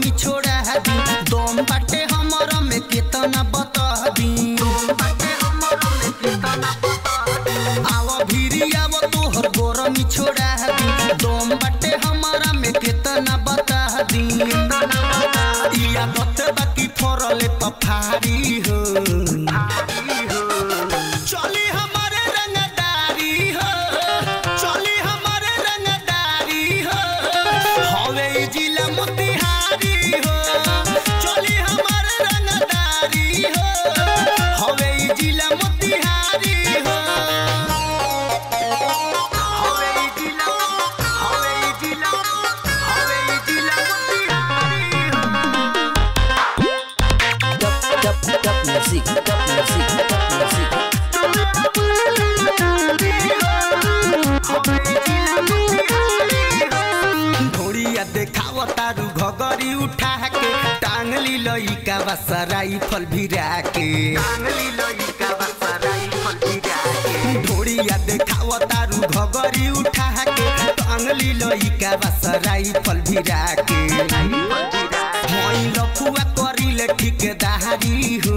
गोरमी छोड़ा दी दम बाटे हमर में केतना बता दी आव भिरी आव तोहर गोरमी छोड़ा दी दम बाटे हमारा में केतना बता दी इया दत बाकी फरले पफारी हो चली हमारे रंगदारी हो चली हमारे रंगदारी हो हवे ई जिला मोतिहारी हो चली हमारे रंगदारी हो हवे ई जिला मोतिहारी हो हवे ई जिला हवे ई जिला हवे ई जिला मोतिहारी हो Dub, dub, dub music, dub music, dub music. ढोड़िया देखाव तारू घगरी उठा के टांग ली लइका बसराई फल भिरा के ढोड़िया देखाव तारू घगरी उठा के टांग ली लइका बसराई फल भिरा के हई लफुआ करिले ठिकेदारी हो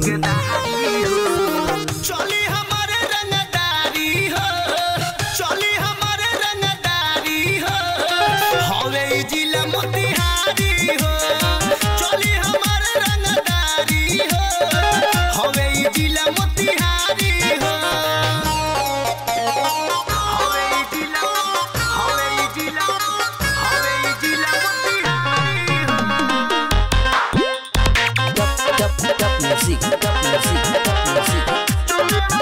चली हमारे रंगदारी हो चली हमारे रंगदारी हो हवे ई जिला मोतिहारी हो चली हमारे रंगदारी हो हवे ई जिला मोतिहारी हो हवे ई जिला हवे ई जिला हवे ई जिला मोतिहारी हो Dub, dub, dub music, dub music, dub music.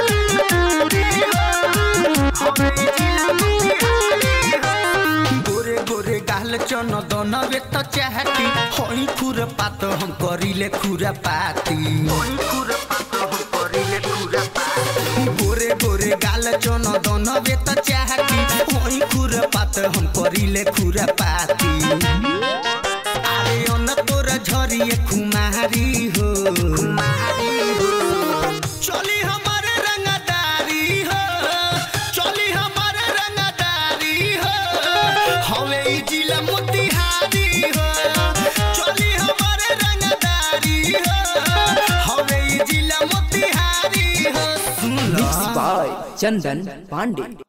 गोरे गोरे गाल चन दनवे त चाहती हई खुर पात हम करिले खुरा पाती गोरे गोरे गाल चन दनवे त चाहती हई खुर पात हम करिले खुरा पाती अरे अन तोर झरिए खुमारी हो चली हमारे रंगदारी हो चली हमारे रंगदारी हो हवे ई जिला मोतिहारी हो चली हमारे रंगदारी हो हवे ई जिला मोतिहारी हो सुन लो Mixed by Chandan Pandey.